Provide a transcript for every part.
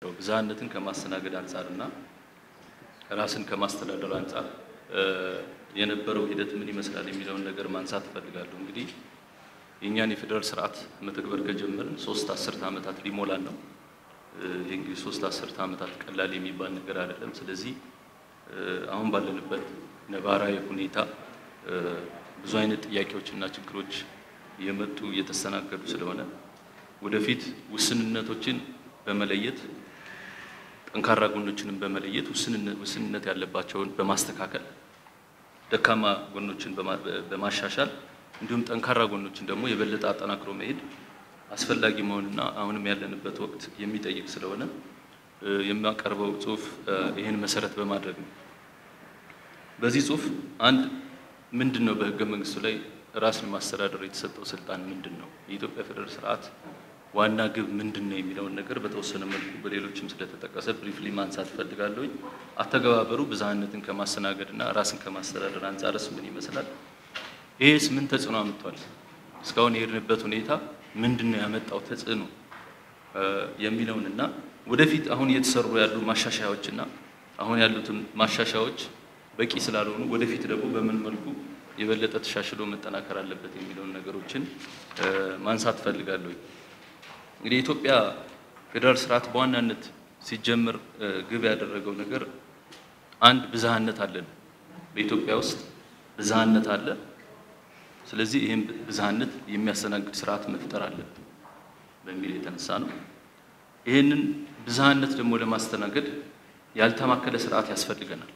ብዝሃነትን ከማስተናገድ አንጻር እና ራስን ከማስተዳደር አንጻር የነበረው ሂደት ምን ይመስላል የሚለውን ነገር ማንሳት እፈልጋለሁ። እንግዲህ የእኛን የፌዴራል ስርዓት መተግበር ከጀመርን ሶስት አስርተ ዓመታት ሊሞላን ነው። ይህ እንግዲህ ሶስት አስርተ ዓመታት ቀላል የሚባል ነገር አይደለም። ስለዚህ አሁን ባለንበት ነባራዊ ሁኔታ ብዙ አይነት ጥያቄዎችና ችግሮች እየመጡ እየተስተናገዱ ስለሆነ ወደፊት ውስንነቶችን በመለየት ጠንካራ ጎኖችንም በመለየት ውስንነት ያለባቸውን በማስተካከል ደካማ ጎኖችን በማሻሻል እንዲሁም ጠንካራ ጎኖችን ደግሞ የበለጠ አጠናክሮ መሄድ አስፈላጊ መሆንና አሁንም ያለንበት ወቅት የሚጠይቅ ስለሆነ የሚያቀርበው ጽሁፍ ይህን መሰረት በማድረግ ነው። በዚህ ጽሁፍ አንድ ምንድን ነው በህገ መንግስቱ ላይ ራስን ማስተዳደር የተሰጠው ስልጣን ምንድን ነው? የኢትዮጵያ ፌዴራል ስርዓት ዋና ግብ ምንድን ነው የሚለውን ነገር በተወሰነ መልኩ በሌሎችም ስለተጠቀሰ ብሪፍሊ ማንሳት እፈልጋለሁኝ። አተገባበሩ ብዝሃነትን ከማስተናገድና ራስን ከማስተዳደር አንጻርስ ምን ይመስላል? ይሄስ ምን ተጽዕኖ አምጥቷል? እስካሁን የሄድንበት ሁኔታ ምንድን ነው ያመጣው ተጽዕኖ የሚለውን እና ወደፊት አሁን እየተሰሩ ያሉ ማሻሻያዎችና አሁን ያሉትን ማሻሻያዎች በቂ ስላልሆኑ ወደፊት ደግሞ በምን መልኩ የበለጠ ተሻሽሎ መጠናከር አለበት የሚለውን ነገሮችን ማንሳት እፈልጋለሁኝ። እንግዲህ የኢትዮጵያ ፌዴራል ስርዓት በዋናነት ሲጀምር ግብ ያደረገው ነገር አንድ ብዝሃነት አለን። በኢትዮጵያ ውስጥ ብዝሃነት አለ። ስለዚህ ይህም ብዝሃነት የሚያስተናግድ ስርዓት መፍጠር አለብን በሚል የተነሳ ነው። ይህንን ብዝሃነት ደግሞ ለማስተናገድ ያልተማከለ ስርዓት ያስፈልገናል።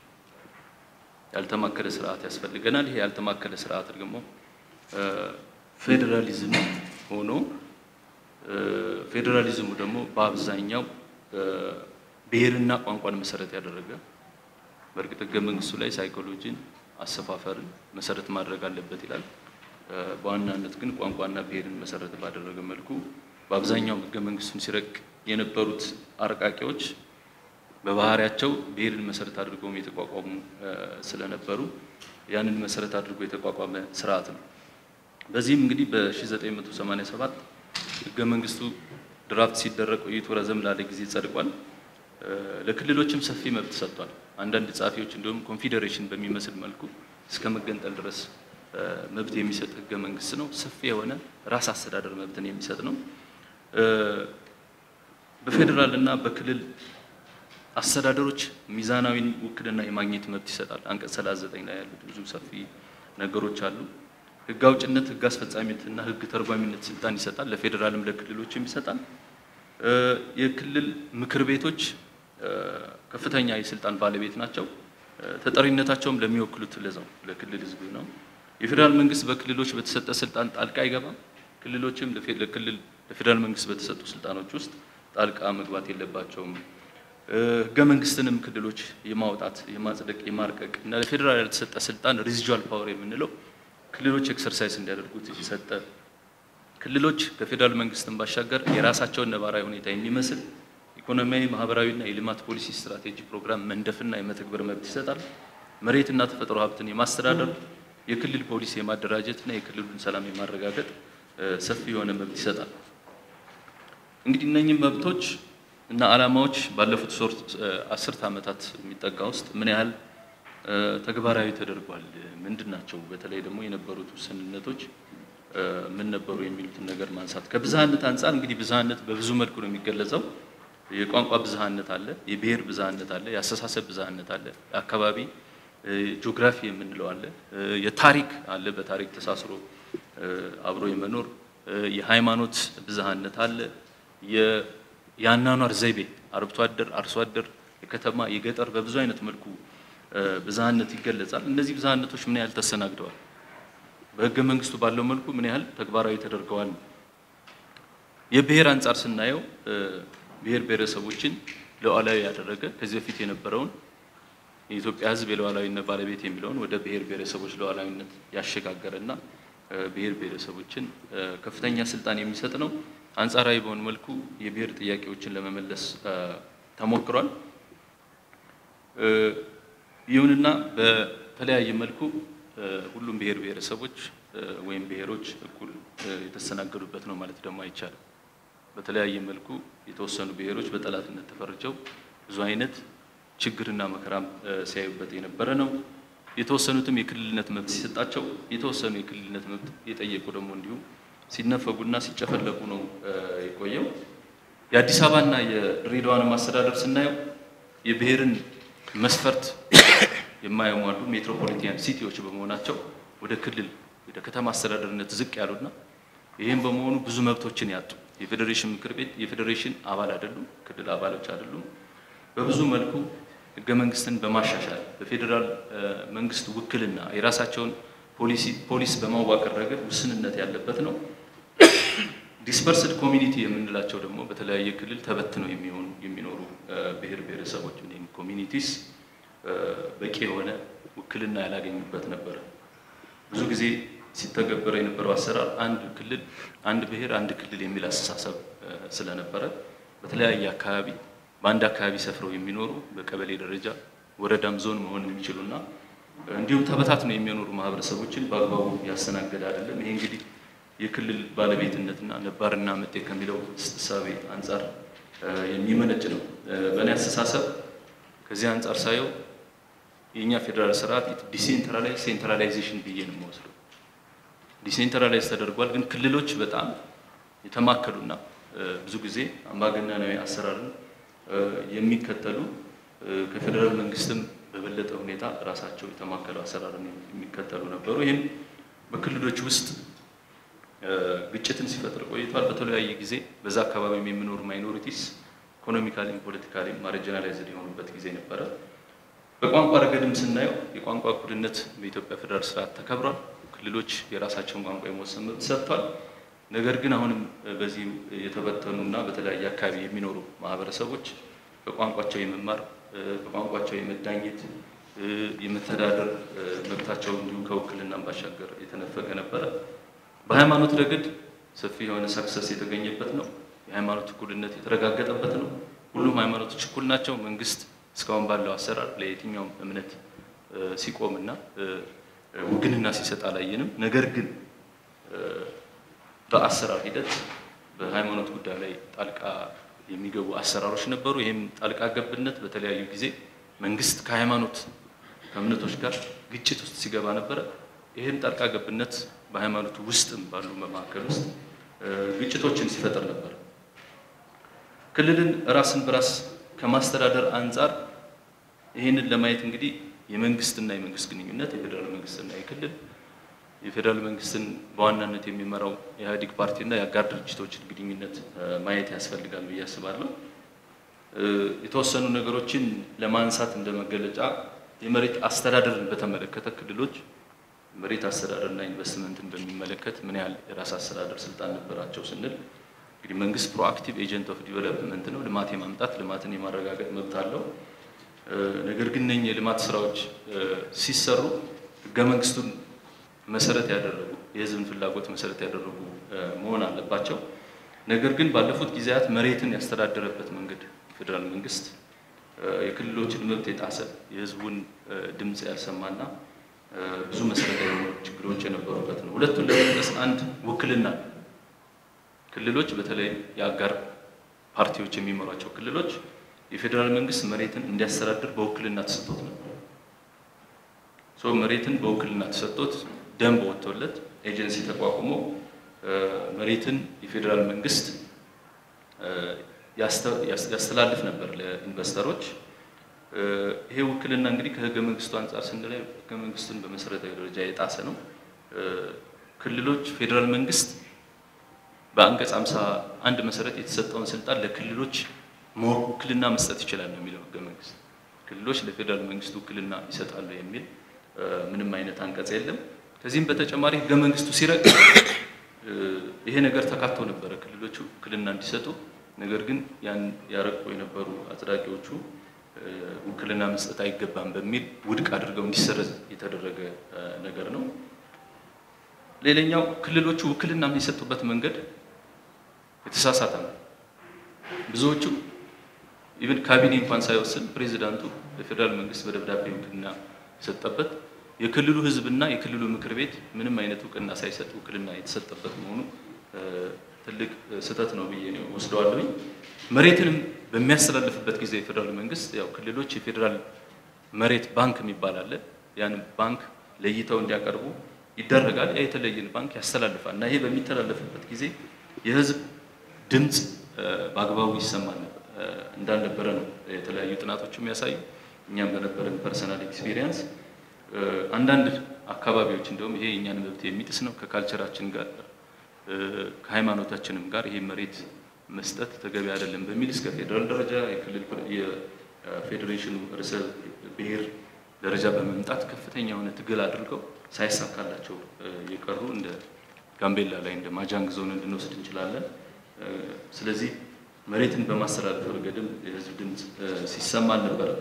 ያልተማከለ ስርዓት ያስፈልገናል። ይሄ ያልተማከለ ስርዓት ደግሞ ፌዴራሊዝም ሆኖ ፌዴራሊዝሙ ደግሞ በአብዛኛው ብሔርና ቋንቋን መሰረት ያደረገ በእርግጥ ህገ መንግስቱ ላይ ሳይኮሎጂን፣ አሰፋፈርን መሰረት ማድረግ አለበት ይላል። በዋናነት ግን ቋንቋና ብሔርን መሰረት ባደረገ መልኩ በአብዛኛው ህገ መንግስቱን ሲረቅ የነበሩት አርቃቂዎች በባህሪያቸው ብሔርን መሰረት አድርገውም የተቋቋሙ ስለነበሩ ያንን መሰረት አድርጎ የተቋቋመ ስርዓት ነው። በዚህም እንግዲህ በ1987 ህገ መንግስቱ ድራፍት ሲደረግ ቆይቶ ረዘም ላለ ጊዜ ጸድቋል። ለክልሎችም ሰፊ መብት ሰጥቷል። አንዳንድ ጸሐፊዎች እንዲሁም ኮንፌዴሬሽን በሚመስል መልኩ እስከ መገንጠል ድረስ መብት የሚሰጥ ህገ መንግስት ነው። ሰፊ የሆነ ራስ አስተዳደር መብትን የሚሰጥ ነው። በፌዴራል እና በክልል አስተዳደሮች ሚዛናዊ ውክልና የማግኘት መብት ይሰጣል። አንቀጽ 39 ላይ ያሉት ብዙ ሰፊ ነገሮች አሉ። ህግ አውጭነት፣ ህግ አስፈጻሚነትና ህግ ተርጓሚነት ስልጣን ይሰጣል። ለፌዴራልም ለክልሎችም ይሰጣል። የክልል ምክር ቤቶች ከፍተኛ የስልጣን ባለቤት ናቸው። ተጠሪነታቸውም ለሚወክሉት ለዛው ለክልል ህዝብ ነው። የፌዴራል መንግስት በክልሎች በተሰጠ ስልጣን ጣልቃ አይገባም። ክልሎችም ለክልል ለፌዴራል መንግስት በተሰጡ ስልጣኖች ውስጥ ጣልቃ መግባት የለባቸውም። ህገ መንግስትንም ክልሎች የማውጣት የማጽደቅ፣ የማርቀቅ እና ለፌዴራል ያልተሰጠ ስልጣን ሬዚጁዋል ፓወር የምንለው ክልሎች ኤክሰርሳይዝ እንዲያደርጉት የተሰጠ ክልሎች ከፌዴራል መንግስትን ባሻገር የራሳቸውን ነባራዊ ሁኔታ የሚመስል ኢኮኖሚያዊ፣ ማህበራዊና የልማት ፖሊሲ ስትራቴጂ ፕሮግራም መንደፍና የመተግበር መብት ይሰጣል። መሬትና ተፈጥሮ ሀብትን የማስተዳደር የክልል ፖሊሲ የማደራጀትና የክልሉን ሰላም የማረጋገጥ ሰፊ የሆነ መብት ይሰጣል። እንግዲህ እነኚህ መብቶች እና ዓላማዎች ባለፉት ሶስት አስርት ዓመታት የሚጠጋ ውስጥ ምን ያህል ተግባራዊ ተደርጓል? ምንድን ናቸው? በተለይ ደግሞ የነበሩት ውስንነቶች ምን ነበሩ የሚሉትን ነገር ማንሳት ከብዝሃነት አንጻር እንግዲህ ብዝሃነት በብዙ መልኩ ነው የሚገለጸው። የቋንቋ ብዝሃነት አለ፣ የብሔር ብዝሃነት አለ፣ የአስተሳሰብ ብዝሃነት አለ፣ የአካባቢ ጂኦግራፊ የምንለው አለ፣ የታሪክ አለ፣ በታሪክ ተሳስሮ አብሮ የመኖር የሃይማኖት ብዝሃነት አለ፣ የአኗኗር ዘይቤ አርብቶ አደር፣ አርሶ አደር፣ የከተማ የገጠር በብዙ አይነት መልኩ ብዝሃነት ይገለጻል። እነዚህ ብዝሃነቶች ምን ያህል ተስተናግደዋል? በህገ መንግስቱ ባለው መልኩ ምን ያህል ተግባራዊ ተደርገዋል? የብሔር አንጻር ስናየው ብሔር ብሔረሰቦችን ሉዓላዊ ያደረገ ከዚህ በፊት የነበረውን የኢትዮጵያ ሕዝብ የሉዓላዊነት ባለቤት የሚለውን ወደ ብሔር ብሔረሰቦች ሉዓላዊነት ያሸጋገረና ብሔር ብሔረሰቦችን ከፍተኛ ስልጣን የሚሰጥ ነው። አንጻራዊ በሆነ መልኩ የብሔር ጥያቄዎችን ለመመለስ ተሞክሯል። ይሁንና በተለያየ መልኩ ሁሉም ብሔር ብሔረሰቦች ወይም ብሔሮች እኩል የተስተናገዱበት ነው ማለት ደግሞ አይቻልም። በተለያየ መልኩ የተወሰኑ ብሔሮች በጠላትነት ተፈርጀው ብዙ አይነት ችግርና መከራም ሲያዩበት የነበረ ነው። የተወሰኑትም የክልልነት መብት ሲሰጣቸው፣ የተወሰኑ የክልልነት መብት የጠየቁ ደግሞ እንዲሁም ሲነፈጉና ሲጨፈለቁ ነው የቆየው። የአዲስ አበባና የድሬዳዋን ማስተዳደር ስናየው የብሔርን መስፈርት የማያሟሉ ሜትሮፖሊቲያን ሲቲዎች በመሆናቸው ወደ ክልል ወደ ከተማ አስተዳደርነት ዝቅ ያሉና ይህም በመሆኑ ብዙ መብቶችን ያጡ የፌዴሬሽን ምክር ቤት የፌዴሬሽን አባል አይደሉም፣ ክልል አባሎች አይደሉም። በብዙ መልኩ ህገ መንግስትን በማሻሻል በፌዴራል መንግስት ውክልና የራሳቸውን ፖሊስ በማዋቀር ረገድ ውስንነት ያለበት ነው። ዲስፐርስድ ኮሚኒቲ የምንላቸው ደግሞ በተለያየ ክልል ተበትነው የሚሆኑ የሚኖሩ ብሔር ብሔረሰቦች ወይም ኮሚኒቲስ በቂ የሆነ ውክልና ያላገኙበት ነበረ። ብዙ ጊዜ ሲተገበረ የነበረው አሰራር አንድ ክልል አንድ ብሔር አንድ ክልል የሚል አስተሳሰብ ስለነበረ በተለያየ አካባቢ በአንድ አካባቢ ሰፍረው የሚኖሩ በቀበሌ ደረጃ ወረዳም ዞን መሆን የሚችሉና እንዲሁም ተበታትነው የሚኖሩ ማህበረሰቦችን በአግባቡ ያስተናገደ አይደለም። ይሄ እንግዲህ የክልል ባለቤትነትና ነባርና መጤ ከሚለው እሳቤ አንጻር የሚመነጭ ነው። በእኔ አስተሳሰብ ከዚህ አንጻር ሳየው የእኛ ፌዴራል ስርዓት ዲሴንትራላይዝ ሴንትራላይዜሽን ብዬ ነው የምወስደው። ዲሴንትራላይዝ ተደርጓል፣ ግን ክልሎች በጣም የተማከሉና ብዙ ጊዜ አምባገነናዊ አሰራርን የሚከተሉ ከፌዴራል መንግስትም በበለጠ ሁኔታ ራሳቸው የተማከሉ አሰራርን የሚከተሉ ነበሩ። ይህም በክልሎች ውስጥ ግጭትን ሲፈጥር ቆይቷል። በተለያየ ጊዜ በዛ አካባቢ የሚኖሩ ማይኖሪቲስ ኢኮኖሚካሊም ፖለቲካሊም ማርጂናላይዝድ የሆኑበት ጊዜ ነበረ። በቋንቋ ረገድም ስናየው የቋንቋ እኩልነት በኢትዮጵያ ፌዴራል ስርዓት ተከብሯል። ክልሎች የራሳቸውን ቋንቋ የመወሰን መብት ሰጥቷል። ነገር ግን አሁንም በዚህ የተበተኑና በተለያየ አካባቢ የሚኖሩ ማህበረሰቦች በቋንቋቸው የመማር በቋንቋቸው የመዳኘት የመተዳደር መብታቸው እንዲሁም ከውክልናም ባሻገር የተነፈገ ነበረ። በሃይማኖት ረገድ ሰፊ የሆነ ሰክሰስ የተገኘበት ነው። የሃይማኖት እኩልነት የተረጋገጠበት ነው። ሁሉም ሃይማኖቶች እኩል ናቸው። መንግስት እስካሁን ባለው አሰራር ለየትኛውም እምነት ሲቆምና ውግንና ሲሰጥ አላየንም። ነገር ግን በአሰራር ሂደት በሃይማኖት ጉዳይ ላይ ጣልቃ የሚገቡ አሰራሮች ነበሩ። ይህም ጣልቃ ገብነት በተለያዩ ጊዜ መንግስት ከሃይማኖት ከእምነቶች ጋር ግጭት ውስጥ ሲገባ ነበረ። ይህም ጣልቃ ገብነት በሃይማኖቱ ውስጥም ባሉ መካከል ውስጥ ግጭቶችን ሲፈጥር ነበር። ክልልን ራስን በራስ ከማስተዳደር አንጻር ይህንን ለማየት እንግዲህ የመንግስትና የመንግስት ግንኙነት የፌዴራል መንግስትና የክልል የፌዴራል መንግስትን በዋናነት የሚመራው የኢህአዴግ ፓርቲና የአጋር ድርጅቶችን ግንኙነት ማየት ያስፈልጋል ብዬ አስባለሁ። የተወሰኑ ነገሮችን ለማንሳት እንደ መገለጫ የመሬት አስተዳደርን በተመለከተ ክልሎች መሬት አስተዳደርና ኢንቨስትመንትን በሚመለከት ምን ያህል የራስ አስተዳደር ስልጣን ነበራቸው ስንል እንግዲህ መንግስት ፕሮአክቲቭ ኤጀንት ኦፍ ዲቨሎፕመንት ነው። ልማት የማምጣት ልማትን የማረጋገጥ መብት አለው። ነገር ግን እነኚህ የልማት ስራዎች ሲሰሩ ህገ መንግስቱን መሰረት ያደረጉ የህዝብን ፍላጎት መሰረት ያደረጉ መሆን አለባቸው። ነገር ግን ባለፉት ጊዜያት መሬትን ያስተዳደረበት መንገድ የፌዴራል መንግስት የክልሎችን መብት የጣሰ የህዝቡን ድምፅ ያልሰማና ብዙ መሰረታዊ የሆኑ ችግሮች የነበሩበት ነው። ሁለቱን ለመጥቀስ አንድ ውክልና ክልሎች በተለይ የአጋር ፓርቲዎች የሚመሯቸው ክልሎች የፌዴራል መንግስት መሬትን እንዲያስተዳድር በውክልና ተሰጥቶት ነበር። ሶ መሬትን በውክልና ተሰጥቶት ደንብ ወጥቶለት ኤጀንሲ ተቋቁሞ መሬትን የፌዴራል መንግስት ያስተላልፍ ነበር ለኢንቨስተሮች። ይሄ ውክልና እንግዲህ ከህገ መንግስቱ አንጻር ስንላይ ህገ መንግስቱን በመሰረታዊ ደረጃ የጣሰ ነው። ክልሎች ፌዴራል መንግስት በአንቀጽ ሃምሳ አንድ መሰረት የተሰጠውን ስልጣን ለክልሎች ውክልና መስጠት ይችላል ነው የሚለው ህገ መንግስት። ክልሎች ለፌዴራል መንግስት ውክልና ይሰጣሉ የሚል ምንም አይነት አንቀጽ የለም። ከዚህም በተጨማሪ ህገ መንግስቱ ሲረቅ ይሄ ነገር ተካቶ ነበረ ክልሎቹ ውክልና እንዲሰጡ። ነገር ግን ያን ያረቁ የነበሩ አጽዳቂዎቹ ውክልና መስጠት አይገባም በሚል ውድቅ አድርገው እንዲሰረዝ የተደረገ ነገር ነው። ሌላኛው ክልሎቹ ውክልና የሚሰጡበት መንገድ የተሳሳተ ነው። ብዙዎቹ ኢቨን ካቢኔ እንኳን ሳይወስን ፕሬዚዳንቱ ለፌዴራል መንግስት በደብዳቤ ውክልና የሰጠበት የክልሉ ህዝብና የክልሉ ምክር ቤት ምንም አይነት እውቅና ሳይሰጥ ውክልና የተሰጠበት መሆኑ ትልቅ ስህተት ነው ብዬ ነው ወስደዋለሁኝ። መሬትንም በሚያስተላልፍበት ጊዜ የፌዴራል መንግስት ያው ክልሎች የፌዴራል መሬት ባንክ የሚባል አለ። ያን ባንክ ለይተው እንዲያቀርቡ ይደረጋል። ያ የተለየን ባንክ ያስተላልፋል እና ይሄ በሚተላለፍበት ጊዜ የህዝብ ድምፅ በአግባቡ ይሰማል እንዳልነበረ ነው የተለያዩ ጥናቶች የሚያሳዩ። እኛም በነበረን ፐርሰናል ኤክስፒሪየንስ አንዳንድ አካባቢዎች እንደውም ይሄ የእኛን መብት የሚጥስ ነው ከካልቸራችን ጋር ከሃይማኖታችንም ጋር ይሄ መሬት መስጠት ተገቢ አይደለም በሚል እስከ ፌዴራል ደረጃ የክልል የፌዴሬሽኑ ርዕሰ ብሔር ደረጃ በመምጣት ከፍተኛ የሆነ ትግል አድርገው ሳይሳካላቸው የቀሩ እንደ ጋምቤላ ላይ እንደ ማጃንግ ዞን እንድንወስድ እንችላለን። ስለዚህ መሬትን በማስተላለፍ ረገድም የህዝብ ድምፅ ሲሰማ አልነበረም።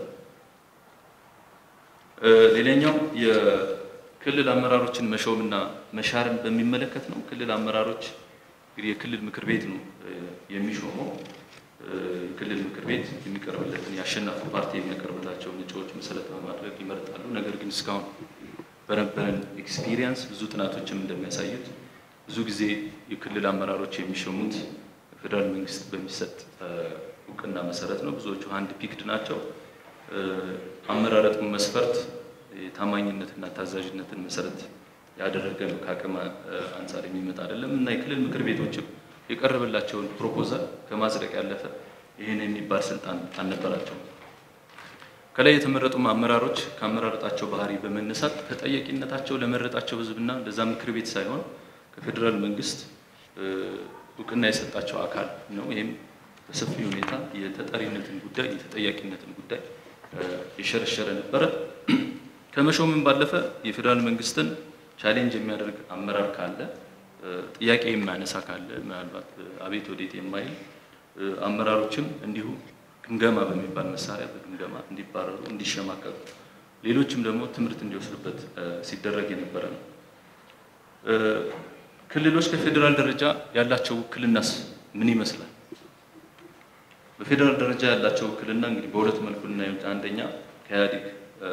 ሌላኛው የክልል አመራሮችን መሾምና መሻርን በሚመለከት ነው። ክልል አመራሮች እንግዲህ የክልል ምክር ቤት ነው የሚሾመው። የክልል ምክር ቤት የሚቀርብለትን የአሸናፊ ፓርቲ የሚያቀርብላቸውን እጩዎች መሰረት በማድረግ ይመርጣሉ። ነገር ግን እስካሁን በነበረን ኤክስፒሪየንስ ብዙ ጥናቶችም እንደሚያሳዩት ብዙ ጊዜ የክልል አመራሮች የሚሾሙት ፌዴራል መንግስት በሚሰጥ እውቅና መሰረት ነው። ብዙዎቹ አንድ ፒክድ ናቸው። አመራረጡን መስፈርት የታማኝነትና ታዛዥነትን መሰረት ያደረገ ነው። ከአቅም አንጻር የሚመጣ አይደለም እና የክልል ምክር ቤቶችም የቀረበላቸውን ፕሮፖዛል ከማጽደቅ ያለፈ ይህን የሚባል ስልጣን አልነበራቸውም። ከላይ የተመረጡ አመራሮች ከአመራረጣቸው ባህሪ በመነሳት ተጠያቂነታቸው ለመረጣቸው ህዝብና ለዛ ምክር ቤት ሳይሆን ከፌዴራል መንግስት እውቅና የሰጣቸው አካል ነው። ይህም በሰፊ ሁኔታ የተጠሪነትን ጉዳይ የተጠያቂነትን ጉዳይ የሸረሸረ ነበረ። ከመሾምም ባለፈ የፌዴራል መንግስትን ቻሌንጅ የሚያደርግ አመራር ካለ ጥያቄ የማያነሳ ካለ ምናልባት አቤት ወዴት የማይል አመራሮችም እንዲሁ ግምገማ በሚባል መሳሪያ በግምገማ እንዲባረሩ፣ እንዲሸማቀቁ፣ ሌሎችም ደግሞ ትምህርት እንዲወስዱበት ሲደረግ የነበረ ነው። ክልሎች ከፌዴራል ደረጃ ያላቸው ውክልናስ ምን ይመስላል? በፌዴራል ደረጃ ያላቸው ውክልና እንግዲህ በሁለት መልኩ ልናየው፣ አንደኛ ከኢህአዴግ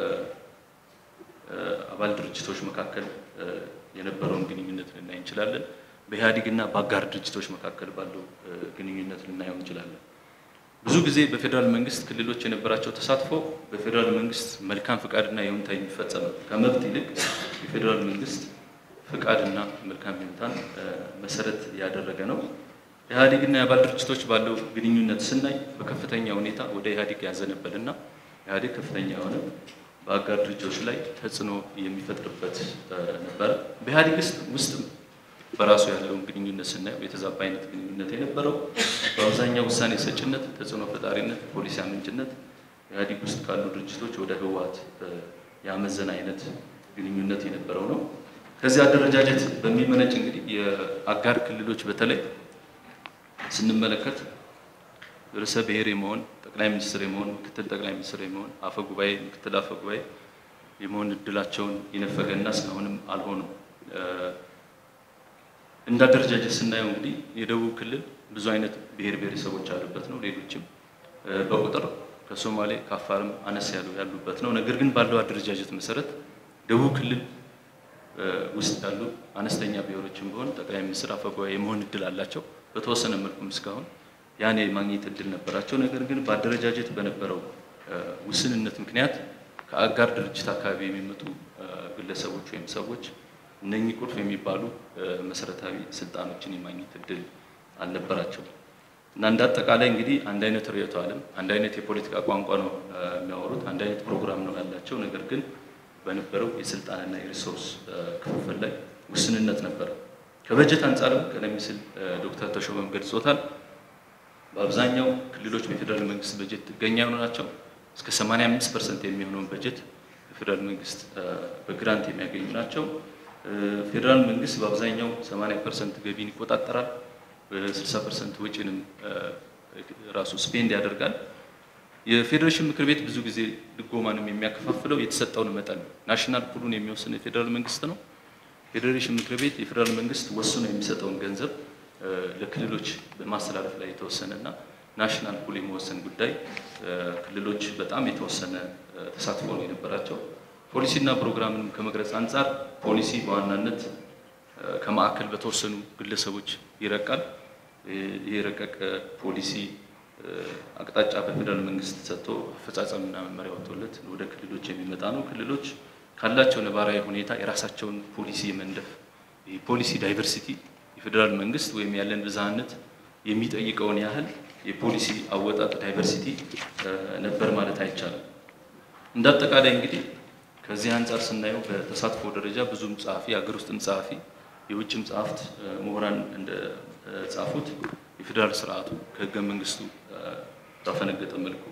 አባል ድርጅቶች መካከል የነበረውን ግንኙነት ልናይ እንችላለን። በኢህአዴግ እና በአጋር ድርጅቶች መካከል ባለው ግንኙነት ልናየው እንችላለን። ብዙ ጊዜ በፌዴራል መንግስት ክልሎች የነበራቸው ተሳትፎ በፌዴራል መንግስት መልካም ፍቃድና ይሁንታ የሚፈጸም ከመብት ይልቅ የፌዴራል መንግስት ፍቃድና መልካም ይሁንታን መሰረት ያደረገ ነው። ኢህአዴግና የአባል ድርጅቶች ባለው ግንኙነት ስናይ በከፍተኛ ሁኔታ ወደ ኢህአዴግ ያዘነበልና ኢህአዴግ ከፍተኛ የሆነ በአጋር ድርጅቶች ላይ ተጽዕኖ የሚፈጥርበት ነበረ። በኢህአዴግ ውስጥ በራሱ ያለውን ግንኙነት ስናየው የተዛባ አይነት ግንኙነት የነበረው በአብዛኛው ውሳኔ ሰጭነት፣ ተጽዕኖ ፈጣሪነት፣ ፖሊሲ አመንጭነት ኢህአዴግ ውስጥ ካሉ ድርጅቶች ወደ ህወሓት ያመዘነ አይነት ግንኙነት የነበረው ነው። ከዚህ አደረጃጀት በሚመነጭ እንግዲህ የአጋር ክልሎች በተለይ ስንመለከት ርዕሰ ብሔር የመሆን ጠቅላይ ሚኒስትር የመሆን ምክትል ጠቅላይ ሚኒስትር የመሆን አፈ ጉባኤ ምክትል አፈ ጉባኤ የመሆን እድላቸውን የነፈገና እስካሁንም አልሆኑም። እንደ አደረጃጀት ስናየው እንግዲህ የደቡብ ክልል ብዙ አይነት ብሔር ብሔረሰቦች ያሉበት ነው። ሌሎችም በቁጥር ከሶማሌ ከአፋርም አነስ ያሉ ያሉበት ነው። ነገር ግን ባለው አደረጃጀት መሰረት ደቡብ ክልል ውስጥ ያሉ አነስተኛ ብሔሮችን ቢሆን ጠቅላይ ሚኒስትር አፈ ጉባኤ የመሆን እድል አላቸው። በተወሰነ መልኩም እስካሁን ያን የማግኘት እድል ነበራቸው። ነገር ግን በአደረጃጀት በነበረው ውስንነት ምክንያት ከአጋር ድርጅት አካባቢ የሚመጡ ግለሰቦች ወይም ሰዎች እነኚህ ቁልፍ የሚባሉ መሰረታዊ ስልጣኖችን የማግኘት እድል አልነበራቸው እና እንደ አጠቃላይ እንግዲህ አንድ አይነት ርዕዮተ ዓለም፣ አንድ አይነት የፖለቲካ ቋንቋ ነው የሚያወሩት፣ አንድ አይነት ፕሮግራም ነው ያላቸው። ነገር ግን በነበረው የስልጣንና የሪሶርስ ክፍፍል ላይ ውስንነት ነበረ። ከበጀት አንጻርም ቀደም ሲል ዶክተር ተሾመም ገልጾታል። በአብዛኛው ክልሎች በፌዴራል መንግስት በጀት ጥገኛ የሆኑ ናቸው። እስከ 85 ፐርሰንት የሚሆነውን በጀት የፌዴራል መንግስት በግራንት የሚያገኙ ናቸው። ፌዴራል መንግስት በአብዛኛው 80 ፐርሰንት ገቢን ይቆጣጠራል። 60 ፐርሰንት ወጪንም ራሱ ስፔንድ ያደርጋል። የፌዴሬሽን ምክር ቤት ብዙ ጊዜ ድጎማንም የሚያከፋፍለው የተሰጠውን መጠን ነው። ናሽናል ፑሉን የሚወስን የፌዴራል መንግስት ነው። ፌዴሬሽን ምክር ቤት የፌዴራል መንግስት ወስኖ የሚሰጠውን ገንዘብ ለክልሎች በማስተላለፍ ላይ የተወሰነ እና ናሽናል ፑል የመወሰን ጉዳይ ክልሎች በጣም የተወሰነ ተሳትፎ ነው የነበራቸው። ፖሊሲና ፕሮግራምንም ከመቅረጽ አንጻር ፖሊሲ በዋናነት ከማዕከል በተወሰኑ ግለሰቦች ይረቃል። ይህ የረቀቀ ፖሊሲ አቅጣጫ በፌዴራል መንግስት ሰጥቶ አፈጻጸምና መመሪያ ወጥቶለት ወደ ክልሎች የሚመጣ ነው። ክልሎች ካላቸው ነባራዊ ሁኔታ የራሳቸውን ፖሊሲ የመንደፍ ፖሊሲ ዳይቨርሲቲ የፌዴራል መንግስት ወይም ያለን ብዝሃነት የሚጠይቀውን ያህል የፖሊሲ አወጣጥ ዳይቨርሲቲ ነበር ማለት አይቻልም። እንደ አጠቃላይ እንግዲህ ከዚህ አንጻር ስናየው በተሳትፎ ደረጃ ብዙም ጸሐፊ የሀገር ውስጥም ጸሐፊ የውጭም ጸሐፍት ምሁራን እንደ ጻፉት የፌዴራል ስርዓቱ ከህገ መንግስቱ ባፈነገጠ መልኩ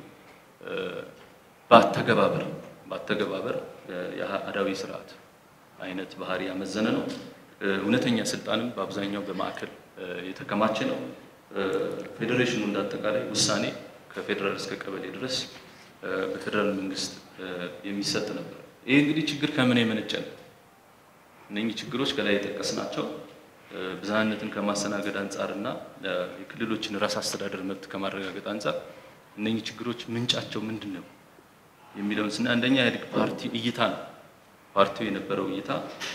በአተገባበር በአተገባበር የአህዳዊ ስርዓት አይነት ባህሪ ያመዘነ ነው። እውነተኛ ስልጣንም በአብዛኛው በማዕከል የተከማቸ ነው። ፌዴሬሽኑ እንዳጠቃላይ ውሳኔ ከፌዴራል እስከ ቀበሌ ድረስ በፌዴራል መንግስት የሚሰጥ ነበር። ይህ እንግዲህ ችግር ከምን የመነጨ ነው? እነኚህ ችግሮች ከላይ የጠቀስናቸው ብዝሃነትን ከማስተናገድ አንጻር እና የክልሎችን ራስ አስተዳደር መብት ከማረጋገጥ አንጻር እነኚህ ችግሮች ምንጫቸው ምንድን ነው የሚለውን ስና አንደኛ ኢህአዴግ ፓርቲ እይታ ነው። ፓርቲው የነበረው እይታ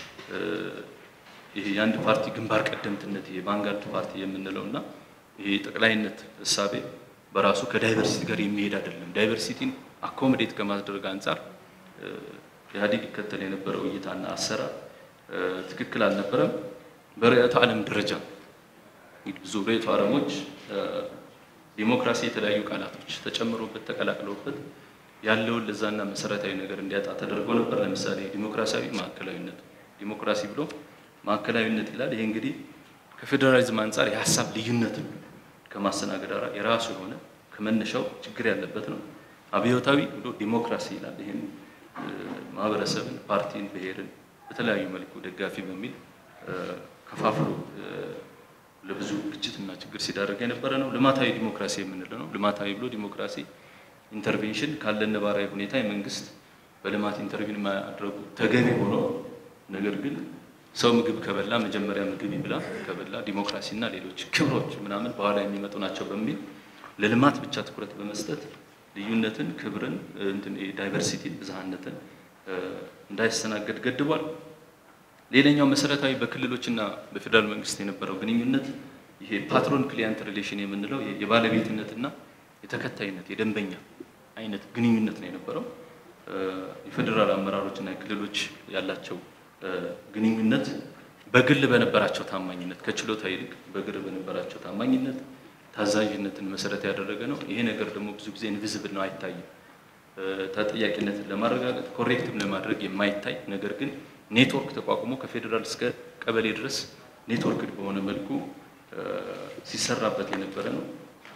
ይሄ የአንድ ፓርቲ ግንባር ቀደምትነት ይሄ ቫንጋርድ ፓርቲ የምንለው እና ይሄ ጠቅላይነት እሳቤ በራሱ ከዳይቨርሲቲ ጋር የሚሄድ አይደለም። ዳይቨርሲቲን አኮሞዴት ከማድረግ አንጻር ኢህአዴግ ይከተል የነበረው እይታና አሰራር ትክክል አልነበረም። በርዕዮተ ዓለም ደረጃ እንግዲህ ብዙ ርዕዮተ ዓለሞች ዲሞክራሲ የተለያዩ ቃላቶች ተጨምሮበት ተቀላቅለውበት ያለውን ለዛና መሰረታዊ ነገር እንዲያጣ ተደርጎ ነበር። ለምሳሌ ዲሞክራሲያዊ ማዕከላዊነት፣ ዲሞክራሲ ብሎ ማዕከላዊነት ይላል። ይሄ እንግዲህ ከፌዴራሊዝም አንጻር የሀሳብ ልዩነትን ከማስተናገድ ጋር የራሱ የሆነ ከመነሻው ችግር ያለበት ነው። አብዮታዊ ብሎ ዲሞክራሲ ይላል። ይህም ማህበረሰብን፣ ፓርቲን፣ ብሔርን በተለያዩ መልኩ ደጋፊ በሚል ከፋፍሎ ለብዙ ግጭትና ችግር ሲዳረግ የነበረ ነው። ልማታዊ ዲሞክራሲ የምንለው ነው። ልማታዊ ብሎ ዲሞክራሲ ኢንተርቬንሽን ካለን ነባራዊ ሁኔታ የመንግስት በልማት ኢንተርቪን ማድረጉ ተገቢ ሆኖ ነገር ግን ሰው ምግብ ከበላ መጀመሪያ ምግብ ይብላ ከበላ ዲሞክራሲና ሌሎች ክብሮች ምናምን በኋላ የሚመጡ ናቸው በሚል ለልማት ብቻ ትኩረት በመስጠት ልዩነትን፣ ክብርን፣ ዳይቨርሲቲን፣ ብዝሃነትን እንዳይስተናገድ ገድቧል። ሌላኛው መሰረታዊ በክልሎችና በፌዴራል መንግስት የነበረው ግንኙነት ይሄ ፓትሮን ክሊያንት ሪሌሽን የምንለው የባለቤትነትና የተከታይነት የደንበኛ አይነት ግንኙነት ነው የነበረው። የፌዴራል አመራሮችና የክልሎች ያላቸው ግንኙነት በግል በነበራቸው ታማኝነት ከችሎታ ይልቅ በግል በነበራቸው ታማኝነት ታዛዥነትን መሰረት ያደረገ ነው። ይሄ ነገር ደግሞ ብዙ ጊዜ ኢንቪዝብል ነው፣ አይታይም። ተጠያቂነትን ለማረጋገጥ ኮሬክትም ለማድረግ የማይታይ ነገር ግን ኔትወርክ ተቋቁሞ ከፌዴራል እስከ ቀበሌ ድረስ ኔትወርክ በሆነ መልኩ ሲሰራበት የነበረ ነው።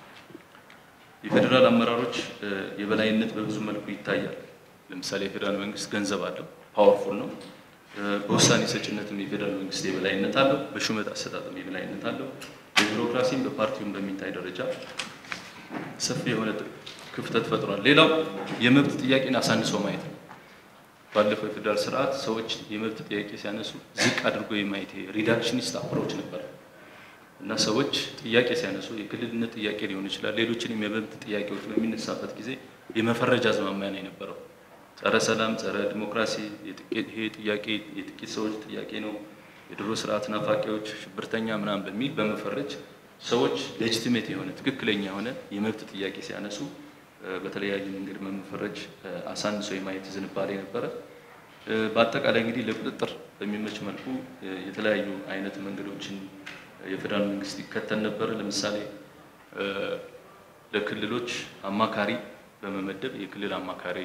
የፌዴራል አመራሮች የበላይነት በብዙ መልኩ ይታያል። ለምሳሌ የፌዴራል መንግስት ገንዘብ አለው፣ ፓወርፉል ነው። በውሳኔ ሰጭነትም የፌዴራል መንግስት የበላይነት አለው። በሹመት አሰጣጥም የበላይነት አለው። የቢሮክራሲም በፓርቲውም በሚታይ ደረጃ ሰፊ የሆነ ክፍተት ፈጥሯል። ሌላው የመብት ጥያቄን አሳንሶ ማየት ነው። ባለፈው የፌዴራል ስርዓት ሰዎች የመብት ጥያቄ ሲያነሱ ዝቅ አድርጎ የማየት ሪዳክሽኒስት አፕሮች ነበር እና ሰዎች ጥያቄ ሲያነሱ የክልልነት ጥያቄ ሊሆን ይችላል፣ ሌሎችንም የመብት ጥያቄዎች በሚነሳበት ጊዜ የመፈረጃ አዝማሚያ ነው የነበረው። ጸረ ሰላም፣ ጸረ ዲሞክራሲ፣ ይሄ ጥያቄ የጥቂት ሰዎች ጥያቄ ነው፣ የድሮ ስርዓት ናፋቂዎች፣ ሽብርተኛ ምናምን በሚል በመፈረጅ ሰዎች ሌጂቲሜት የሆነ ትክክለኛ የሆነ የመብት ጥያቄ ሲያነሱ በተለያየ መንገድ መፈረጅ አሳንሶ የማየት ዝንባሌ ነበረ። በአጠቃላይ እንግዲህ ለቁጥጥር በሚመች መልኩ የተለያዩ አይነት መንገዶችን የፌዴራል መንግስት ይከተል ነበር። ለምሳሌ ለክልሎች አማካሪ በመመደብ የክልል አማካሪ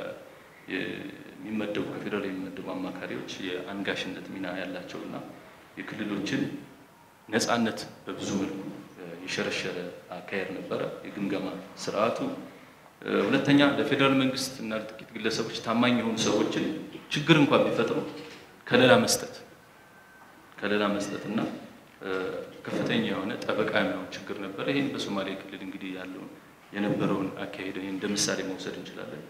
የሚመደቡ ከፌዴራል የሚመደቡ አማካሪዎች የአንጋሽነት ሚና ያላቸው እና የክልሎችን ነፃነት በብዙ መልኩ የሸረሸረ አካሄድ ነበረ የግምገማ ስርዓቱ። ሁለተኛ ለፌዴራል መንግስት እና ለጥቂት ግለሰቦች ታማኝ የሆኑ ሰዎችን ችግር እንኳን ቢፈጥሩ ከለላ መስጠት ከለላ መስጠት እና ከፍተኛ የሆነ ጠበቃ የሚሆን ችግር ነበረ። ይህን በሶማሌ ክልል እንግዲህ ያለውን የነበረውን አካሄድ ይህን እንደ ምሳሌ መውሰድ እንችላለን።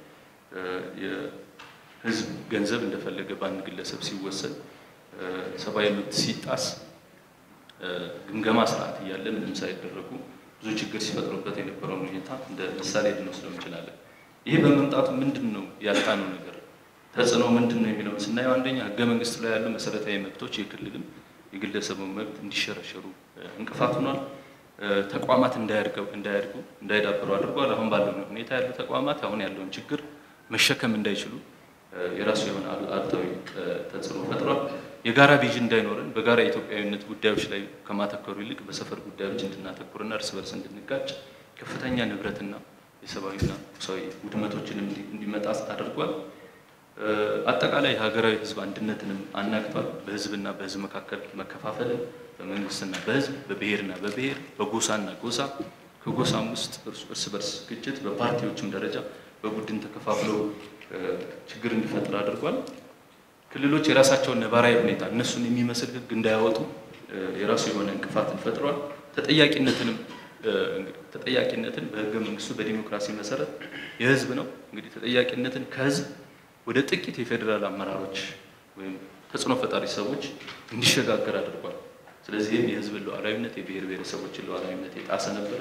የህዝብ ገንዘብ እንደፈለገ በአንድ ግለሰብ ሲወሰድ፣ ሰብአዊ መብት ሲጣስ ግምገማ ስርዓት እያለ ምንም ሳይደረጉ ብዙ ችግር ሲፈጥሩበት የነበረውን ሁኔታ እንደ ምሳሌ ልንወስደው እንችላለን። ይሄ በመምጣቱ ምንድን ነው ያጣነው ነገር ተጽዕኖ ምንድን ነው የሚለውን ስናየው አንደኛ ህገ መንግስቱ ላይ ያሉ መሰረታዊ መብቶች የክልልም የግለሰቡ መብት እንዲሸረሸሩ እንቅፋት ሆኗል። ተቋማት እንዳያድገው እንዳያድጉ እንዳይዳብሩ አድርጓል። አሁን ባለው ሁኔታ ያሉ ተቋማት አሁን ያለውን ችግር መሸከም እንዳይችሉ የራሱ የሆነ አሉታዊ ተጽዕኖ ፈጥሯል። የጋራ ቪዥን እንዳይኖረን በጋራ የኢትዮጵያዊነት ጉዳዮች ላይ ከማተኮሩ ይልቅ በሰፈር ጉዳዮች እንድናተኩርና እርስ በርስ እንድንጋጭ ከፍተኛ ንብረትና የሰብአዊና ቁሳዊ ውድመቶችንም እንዲመጣ አድርጓል። አጠቃላይ ሀገራዊ ሕዝብ አንድነትንም አናግቷል። በሕዝብና በሕዝብ መካከል መከፋፈልን፣ በመንግስትና በሕዝብ በብሔርና በብሔር በጎሳና ጎሳ ከጎሳም ውስጥ እርስ በርስ ግጭት በፓርቲዎችም ደረጃ በቡድን ተከፋፍለው ችግር እንዲፈጥር አድርጓል። ክልሎች የራሳቸውን ነባራዊ ሁኔታ እነሱን የሚመስል ሕግ እንዳያወጡ የራሱ የሆነ እንቅፋትን ፈጥሯል። ተጠያቂነትንም ተጠያቂነትን በህገ መንግስቱ በዲሞክራሲ መሰረት የህዝብ ነው። እንግዲህ ተጠያቂነትን ከህዝብ ወደ ጥቂት የፌዴራል አመራሮች ወይም ተጽዕኖ ፈጣሪ ሰዎች እንዲሸጋገር አድርጓል። ስለዚህም የህዝብን ሉዓላዊነት የብሔር ብሔረሰቦችን ሉዓላዊነት የጣሰ ነበረ።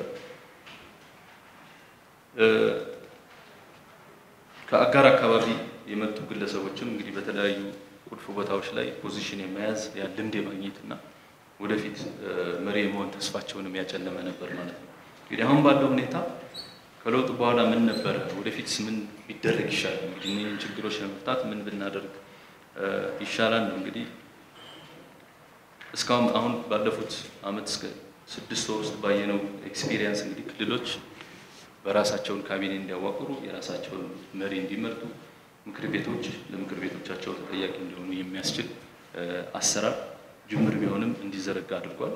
ከአጋር አካባቢ የመጡ ግለሰቦችም እንግዲህ በተለያዩ ቁልፍ ቦታዎች ላይ ፖዚሽን የመያዝ ያ ልምድ የማግኘት እና ወደፊት መሪ የመሆን ተስፋቸውንም ያጨለመ ነበር ማለት ነው። እንግዲህ አሁን ባለው ሁኔታ ከለውጡ በኋላ ምን ነበረ፣ ወደፊትስ ምን ቢደረግ ይሻላል፣ እንግዲህ እነዚህን ችግሮች ለመፍታት ምን ብናደርግ ይሻላል ነው እንግዲህ እስካሁን አሁን ባለፉት አመት እስከ ስድስት ወር ውስጥ ባየነው ኤክስፒሪየንስ እንግዲህ ክልሎች በራሳቸውን ካቢኔ እንዲያዋቅሩ የራሳቸውን መሪ እንዲመርጡ ምክር ቤቶች ለምክር ቤቶቻቸው ተጠያቂ እንዲሆኑ የሚያስችል አሰራር ጅምር ቢሆንም እንዲዘረጋ አድርጓል።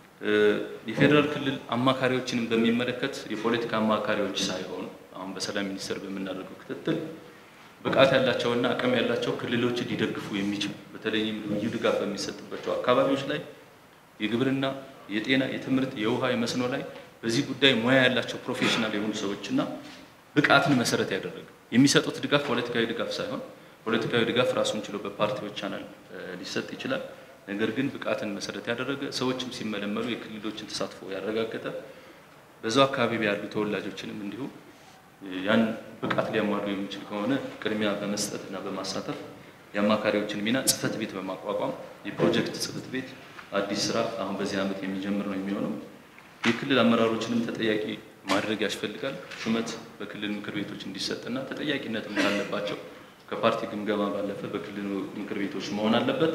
የፌዴራል ክልል አማካሪዎችንም በሚመለከት የፖለቲካ አማካሪዎች ሳይሆኑ አሁን በሰላም ሚኒስቴር በምናደርገው ክትትል ብቃት ያላቸውና አቅም ያላቸው ክልሎችን ሊደግፉ የሚችሉ በተለይም ልዩ ድጋፍ በሚሰጥባቸው አካባቢዎች ላይ የግብርና፣ የጤና፣ የትምህርት፣ የውሃ፣ የመስኖ ላይ በዚህ ጉዳይ ሙያ ያላቸው ፕሮፌሽናል የሆኑ ሰዎችና ብቃትን መሰረት ያደረገ የሚሰጡት ድጋፍ ፖለቲካዊ ድጋፍ ሳይሆን ፖለቲካዊ ድጋፍ ራሱን ችሎ በፓርቲዎች ቻናል ሊሰጥ ይችላል። ነገር ግን ብቃትን መሰረት ያደረገ ሰዎችም ሲመለመሉ የክልሎችን ተሳትፎ ያረጋገጠ በዛው አካባቢ ያሉ ተወላጆችንም እንዲሁ ያን ብቃት ሊያሟሉ የሚችል ከሆነ ቅድሚያ በመስጠት እና በማሳተፍ የአማካሪዎችን ሚና ጽህፈት ቤት በማቋቋም የፕሮጀክት ጽህፈት ቤት አዲስ ስራ አሁን በዚህ ዓመት የሚጀምር ነው የሚሆነው። የክልል አመራሮችንም ተጠያቂ ማድረግ ያስፈልጋል። ሹመት በክልል ምክር ቤቶች እንዲሰጥና ተጠያቂነትም ካለባቸው ከፓርቲ ግምገማ ባለፈ በክልል ምክር ቤቶች መሆን አለበት።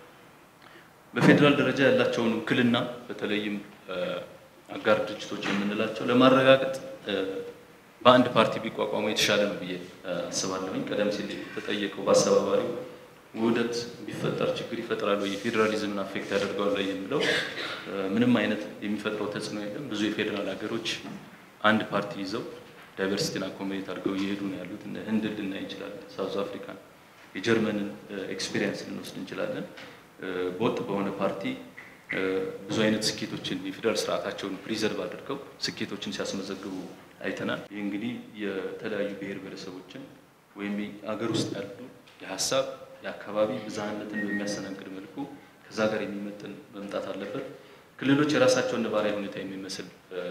በፌዴራል ደረጃ ያላቸውን ውክልና በተለይም አጋር ድርጅቶች የምንላቸው ለማረጋገጥ በአንድ ፓርቲ ቢቋቋሙ የተሻለ ነው ብዬ አስባለሁኝ። ቀደም ሲል የተጠየቀው በአስተባባሪው ውህደት ቢፈጠር ችግር ይፈጥራል ወይ የፌዴራሊዝምን አፌክት ያደርገዋል ወይ የሚለው ምንም አይነት የሚፈጥረው ተጽዕኖ የለም። ብዙ የፌዴራል ሀገሮች አንድ ፓርቲ ይዘው ዳይቨርሲቲን አኮሞዴት አድርገው እየሄዱ ነው ያሉት። ህንድ ልናይ እንችላለን፣ ሳውዝ አፍሪካን፣ የጀርመንን ኤክስፔሪየንስ ልንወስድ እንችላለን። በወጥ በሆነ ፓርቲ ብዙ አይነት ስኬቶችን የፌዴራል ስርዓታቸውን ፕሪዘርቭ አድርገው ስኬቶችን ሲያስመዘግቡ አይተናል። ይህ እንግዲህ የተለያዩ ብሔር ብሔረሰቦችን ወይም አገር ውስጥ ያሉ የሀሳብ የአካባቢ ብዝሃነትን በሚያስተናግድ መልኩ ከዛ ጋር የሚመጥን መምጣት አለበት። ክልሎች የራሳቸውን ነባራዊ ሁኔታ የሚመስል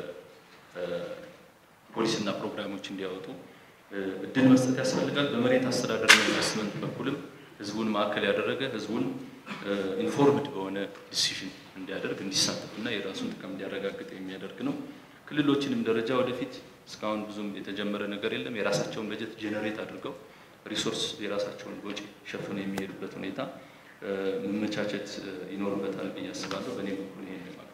ፖሊሲና ፕሮግራሞች እንዲያወጡ እድል መስጠት ያስፈልጋል። በመሬት አስተዳደርና ኢንቨስትመንት በኩልም ህዝቡን ማዕከል ያደረገ ህዝቡን ኢንፎርምድ በሆነ ዲሲሽን እንዲያደርግ እንዲሳተፍና የራሱን ጥቅም እንዲያረጋግጥ የሚያደርግ ነው። ክልሎችንም ደረጃ ወደፊት እስካሁን ብዙም የተጀመረ ነገር የለም። የራሳቸውን በጀት ጄኔሬት አድርገው ሪሶርስ የራሳቸውን ወጪ ሸፍነው የሚሄዱበት ሁኔታ መመቻቸት ይኖርበታል ብዬ አስባለሁ። በእኔ በኩል ይሄ